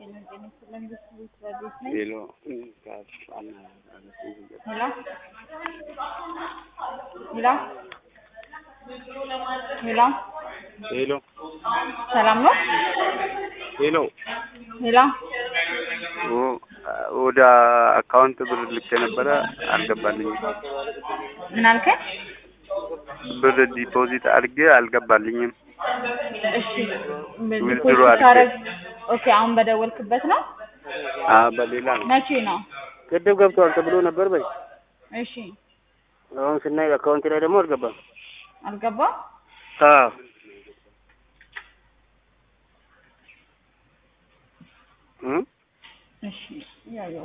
ሄሎ ሄሎ ሄሎ ሄሎ ሰላም ነው? ሄሎ ሄሎ ወደ አካውንት ብር ልኬ ነበረ አልገባልኝም። ምን አልከኝ? ብር ዲፖዚት አድርጌ አልገባልኝም። እሺ ዊዝድሮ ዲፖዚት አድርጌ። ታረግ ኦኬ። አሁን በደወልክበት ነው? አ በሌላ ነው። መቼ ነው? ቅድም ገብቷል ተብሎ ነበር በይ። እሺ አሁን ስናይ አካውንት ላይ ደግሞ አልገባም። አልገባም። አዎ እ እሺ ያየው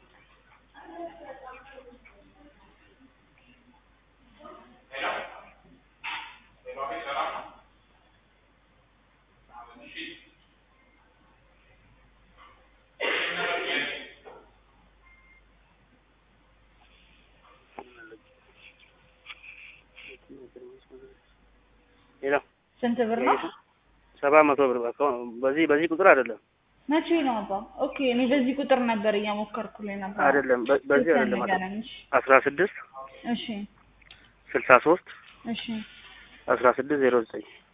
ሄሎ ስንት ብር ነው? ሰባ መቶ ብር በአካውንት በዚህ በዚህ ቁጥር አይደለም መቼ ነው አባ? ኦኬ እኔ በዚህ ቁጥር ነበር እያሞከርኩልኝ ነበር። አይደለም በ- በዚህ ስልክ አይደለም አይደለም ንገረኝ። አስራ ስድስት እሺ ስልሳ ሶስት እሺ አስራ ስድስት ዜሮ ዘጠኝ